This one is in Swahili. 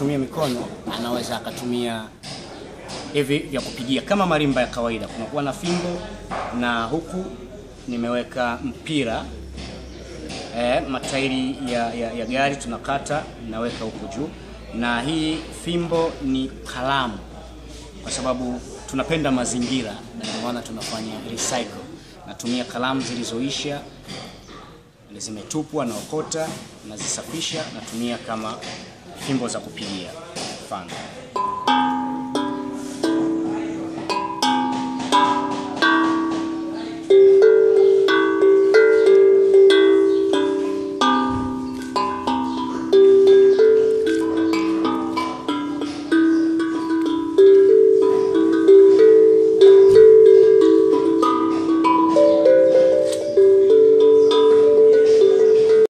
kutumia mikono anaweza akatumia hivi vya kupigia kama marimba ya kawaida. Kunakuwa na fimbo na huku nimeweka mpira eh, matairi ya, ya, ya gari tunakata naweka huku juu, na hii fimbo ni kalamu, kwa sababu tunapenda mazingira na ndio maana tunafanya recycle. Natumia kalamu zilizoisha zimetupwa, naokota, nazisafisha, natumia kama fimbo za kupigia mfano.